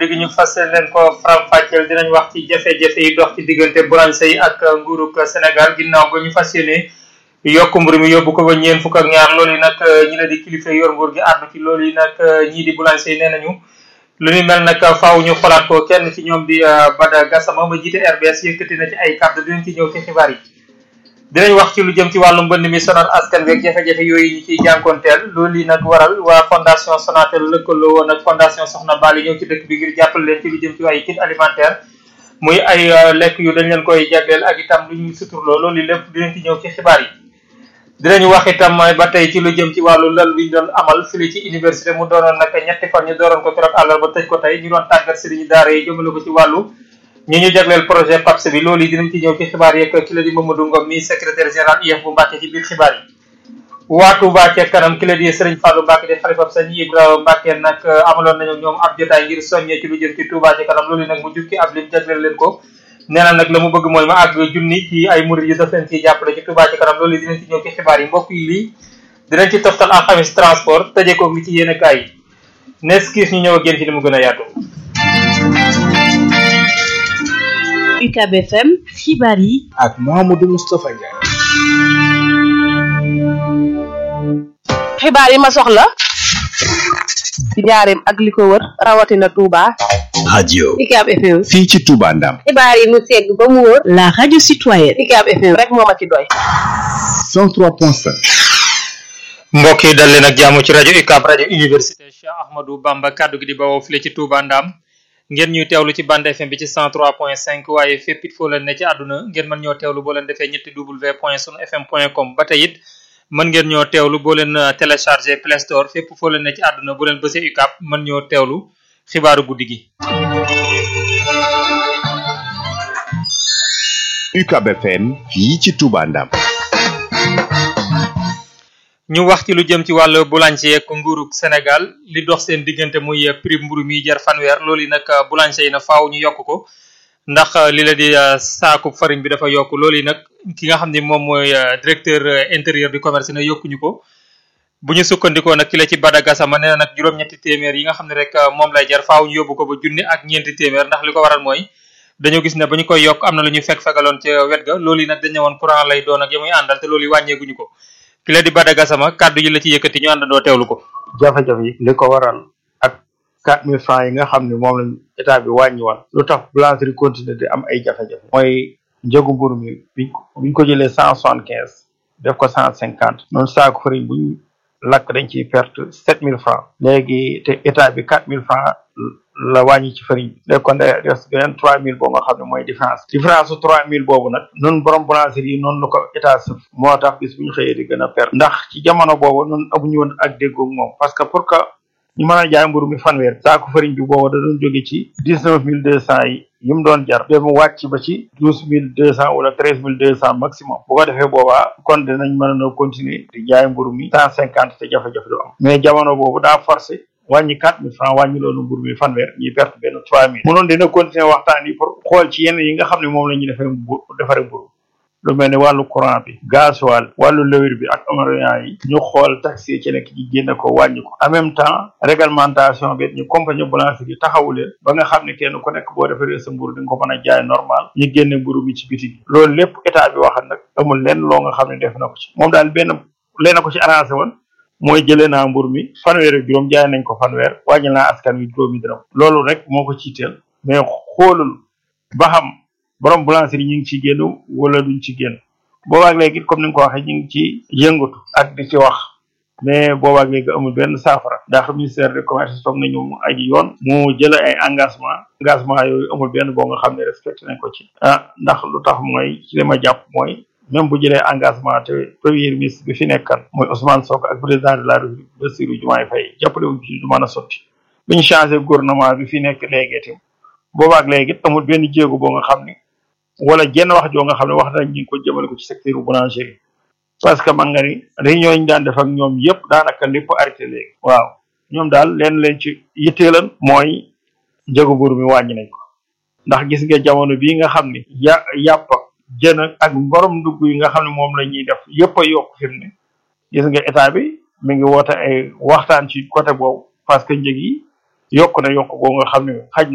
guddi gi ñu fas leen ko faram-fàcceel dinañ wax ci jafe-jafe yi dox ci diggante boulanger yi ak nguurug Sénégal ginnaaw ba ñu fas yéene yokk mburu mi yóbbu ko ba ñeen fukk ak ñaar loolu yi nag ñi la di kilifa yor nguur gi àddu ci loolu yi nag ñii di boulanger yi nee nañu lu ni mel nag faaw ñu xolaat ko kenn ci ñoom di Bada Gassama ma jiite RBS yëkkati na ci ay kàddu dinañ ci ñëw ci xibaar yi dinañ wax ci lu jëm ci wàllu mbënd mi sonal askan wi ak jafe-jafe yooyu ñu ciy jànkoonteel loolu yi nag waral waa fondation Sonatel lëkkaloo woon ak fondation Soxna Bali ñëw ci dëkk bi ngir jàppale leen ci lu jëm ci ay kit alimentaire muy ay lekk yu dañ leen koy jagleel ak itam lu ñuy suturloo loolu lépp dinañ ci ñëw ci xibaar yi dinañu wax itam ba tey ci lu jëm ci wàllu lal bi ñu doon amal fii ci université mu doonoon nag ñetti fan ñu dooroon ko keroog àllarba tëj ko tey ñu doon tàggat sëriñu daara yi jëmale ko ci wàllu ñi ñu jagleel projet PAPS bi loolu yi dinañ ci ñëw ci xibaar yeeg ki la di Mamadou Ngom mi secrétaire général IEF bu Mbàkke ci biir xibaar yi waa Touba ca kanam ki la di Sëriñ Fallou Mbàkke di xalifab sëñ Ibrahima Mbàkke nag amaloon nañu ñoom ab jotaay ngir soññee ci lu jëm ci Touba ca kanam loolu nag mu jukki ab lim jagleel leen ko nee na nag la mu bëgg mooy ma àgg junni ci ay murid yu daf leen ciy jàppale ci Touba ca kanam loolu dinañ ci ñëw ci xibaar yi mbokk yi lii dinañ ci toftal alxamis transport tëjee ko li ci yéen kaay yi nes kiis ñu ñëw ak yéen ci li mu gën a yaatu UCAB FM xibaar yi ak Mouhamadou Moustapha Ndiaye. xibaar yi ma soxla ci njaareem ak li ko wër rawatina Touba. radio UCAB FM. fii ci Touba Ndam. xibaar yi mu segg ba mu wër. la radio citoyenne UCAB FM rek moo ma ci doy. 103.5. mbokk yi dal leen ak jàmm ci rajo UCAB rajo université Cheikh Ahmadou Bamba kaddu gi di bawoo file ci Touba Ndam. ngeen ñuy teewlu ci bande FM bi ci 103.5 waaye fépp it foo leen ne ci àdduna ngeen mën ñoo teewlu boo leen defee ñetti w point sunu fm point com ba tey it mën ngeen ñoo teewlu boo leen téléchargé Play Store fépp foo leen ne ci àdduna boo leen bësee UCAB mën ñoo teewlu xibaaru guddi gi. UCAB FM fii ci Touba Ndam. ñu wax ci lu jëm ci wàllu boulanger ak nguurug Sénégal li dox seen diggante muy prix mburu mi jar fanweer loolu yi nag boulanger yi na faaw ñu yokk ko ndax li la di saaku farine bi dafa yokk loolu yi nag ki nga xam ne moom mooy directeur intérieur du commerce na yokkuñu ko bu ñu sukkandikoo nag ki la ci Bada Gassama nee na nag juróom-ñetti téeméer yi nga xam ne rek moom lay jar faaw ñu yóbbu ko ba junni ak ñeenti téeméer ndax li ko waral mooy dañoo gis ne ba ñu koy yokk am na lu ñu fekk fegaloon ca wet ga loolu yi nag dañ ne woon courant lay doon ak ya muy àndal te loolu yi wàññeeguñu ko ki la di Bada Gassama kàddu yi la ci yëkkati ñu àndandoo teewlu ko. jafe-jafe yi li ko waral ak quatre mille francs yi nga xam ne moom lañ état bi wàññiwoon lu tax boulangerie continuer di am ay jafe-jafe mooy njëgu mburu mi biñ ko biñ ko jëlee cent soixante quinze def ko cent cinquante noonu saako farine buñ lakk dañ ciy perte sept mille francs léegi te état bi quatre mille francs la wàññi ci farine bi léegi kon day des beneen trois mille boo nga xam ne mooy différence différence su trois mille boobu nag nun borom boulangerie yi noonu la ko état sëf moo tax bis bu ñu xëyee di gën a perte ndax ci jamono boobu nun amuñu woon ak déggoog moom parce que pour que ñu mën a jaay mburu mi fanweer saako farine bi boobu da doon jóge ci dix neuf mille deux cent yi yi mu doon jar dem wàcc ba ci douze mille deux cent wala treize mille deux cent maximum bu ko defee boobaa kon dinañ mën a continuer di jaay mburu mi cent cinquante te jafe-jafe du am mais jamono boobu daa forcé wàññi quatre mille francs wàññi loolu mburu mi fanweer ñuy perte benn trois mille munoon dina continuer waxtaan yi pour xool ci yenn yi nga xam ne moom la ñuy defee mbu defaree mburu lu mel ne wàllu courant bi gasoil wàllu lëwir bi ak amariant yi ñu xool taxi yi ci nekk ci génne ko wàññi ko en même temps réglementation bi ñu compagnie boulangerie yi taxawu leen ba nga xam ne kenn ku nekk boo defaree sa mburu di nga ko mën a jaay normal ñu génne mburu mi ci biti bi loolu lépp état bi waxal nag amul lenn loo nga xam ne def na ko ci moom daal benn leen ko ci arrangé woon mooy jëlee naa mbur mi fanweer ak juróom jaay nañ ko fanweer wàññi naa askan wi juróomi dërëm loolu rek moo ko ciiteel mais xoolul ba xam borom boulangerie ñu ngi ci génn wala duñ ci génn boobaak léegi comme ni nga ko waxee ñu ngi ci yëngatu ak di ci wax mais boobaak léegi amul benn saafara ndax ministère de commerce toog nañu mu aji yoon mu jële ay engagement engagement yooyu amul benn boo nga xam ne respecté nañ ko ci ah ndax lu tax mooy ci li ma jàpp mooy même bu jëlee engagement te premier ministre bi fi nekkan mooy Ousmane Sonko ak président de la République Bassirou Diomaye Faye jàppale wuñ ci du mën a sotti bi ñu changé gouvernement bi fi nekk léegi itam boobaak léegi amul benn jéego boo nga xam ni wala jenn wax joo nga xam ne wax nañ ñu ko jëmale ko ci secteur boulangerie parce que man nga ni réunion yi ñu daan def ak ñoom yëpp daanaka lépp arrêté léegi waaw ñoom daal leen leen ci yitteelan mooy njëgu mburu mi wàññi nañ ko ndax gis nga jamono bii nga xam ni ya yàpp jën ak borom dugg yi nga xam ne moom la ñuy def yëpp a yokk fi mu ne gis nga état bi mi ngi woote ay waxtaan ci côté boobu parce que njëg yi yokk na yokk boo nga xam ne xaj